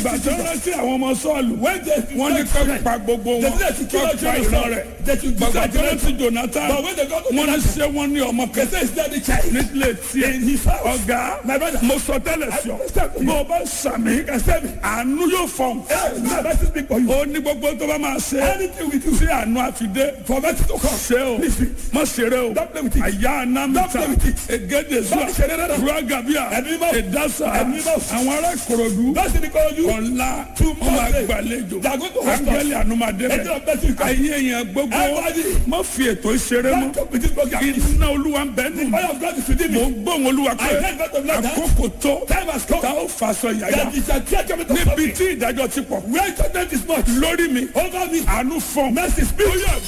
ìgbà tó rántí àwọn ọmọ sọ́ọ̀lù When they wọ́n ní kọ́ pa gbogbo wọn They did to kill kọ́ all pa children ìran of rẹ̀ God. They should bàbá decide tó rántí to jonathan But when they got to wọ́n ní Jonathan, ṣé wọ́n ní ọmọ they kan say it's not the child. nílé tiẹ̀ In his house. ọ̀gá My brother. mo sọ tẹ́lẹ̀ sí ọ understand. bó o bá sàmì àánú yóò fọ̀n Hey, now let us speak for you. ó ní gbogbo tó bá máa ṣe Anything we do sí àánú àfidé for mercy to come. ṣe o má ṣeré o Don't play with it. àyà Don't anamita play with it. egede zuwa Don't ṣeré rárá. ruagabia Ẹ̀mí mọ́. edasa Ẹ̀mí mọ́. àwọn ará ìkòròdú That's the call you. ọ̀la Two ọmọ months. àgbàlejò They are going to host us. ángẹ́lì ànúmàdé Angel rẹ̀ of mercy will come. ayé yẹn gbogbo Everybody. má fi ètò ìṣeré Don't mọ́ talk with this program. iná olúwa ń bẹ nù Fire of God is within mo me. ń gbóhùn olúwa pé I heard God of like that. àkókò tó Time has come. tá ó faṣọ yàyà That is a tear coming to níbi me. tí ìdájọ́ ti pọ̀ Where judgment is much. lórí mi Over me. àánú fọ́n Mercy speak.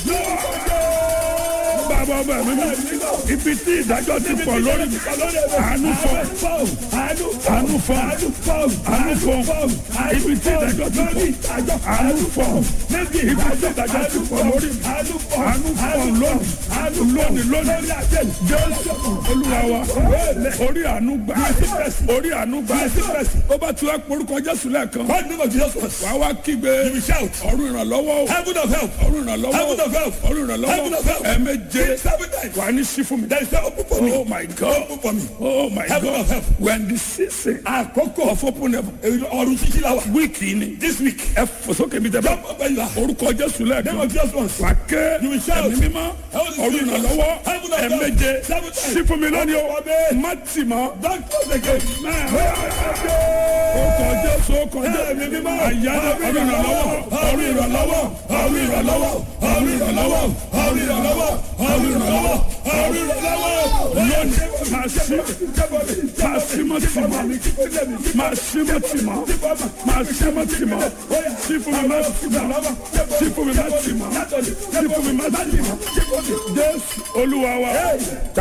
bàbá ọba mi mú ibi tí ìdájọ́ ti pọ̀ lórí mi àánú fọ́n Àánú àánú fọ́n àánú fọ́n ibi tí ìdájọ́ ti pọ̀ àánú fọ́n ibi tí ìdájọ́ ti pọ̀ lórí mi àánú fọ́n lónìí lónìí lónìí jésù olúwa wa orí àánú gbà orí àánú gbà ó bá tu ẹ porúkọ jésù lẹ́ẹ̀kan What name of Jesus was? wà wá kígbe You will shout. ọ̀run ìrànlọ́wọ́ o Heaven of help. ọ̀run ìrànlọ́wọ́ Heaven of help. ọ̀run Heaven ìrànlọ́wọ́ of help. ẹ̀ẹ̀méje Seven times. wà ní sí fún mi. There is no open for me. oh my god Open for me. oh my Heaven god of help. when the season àkókò of open heaven Ọ̀run ṣíṣí la wà. wíìkì ni This week. ẹ fò sókè mi tẹ bá Jump up where you are. orúkọ jésù Name lẹ́ẹ̀kan of Jesus was. wà ké You will shout. ẹ̀mí mímọ́ ọ̀run ìrànlọ́wọ́ ẹ̀ẹ̀méje sí fún mi lónìí o má tì mọ́ Don't close the gate. orúkọ jésù orúkọ Ẹ̀mí jésù mímọ́. àyájọ́ ọ̀run ìrànlọ́wọ́ ọ̀run ìrànlọ́wọ́ ọ̀run ìrànlọ́wọ́ ọ̀run ìrànlọ́wọ́ ọ̀run ìrànlọ́wọ́ ọ̀run ìrànlọ́wọ́ ọ̀run ìrànlọ́wọ́ lónìí máa sí máa sí mọ́ tì mọ́ máa sí mọ́ tì mọ́ máa sí mọ́ tì mọ́ sí fún mi má tì mọ́ sí fún mi má tì mọ́ sí fún mi má tì mọ́ jésù olúwa wa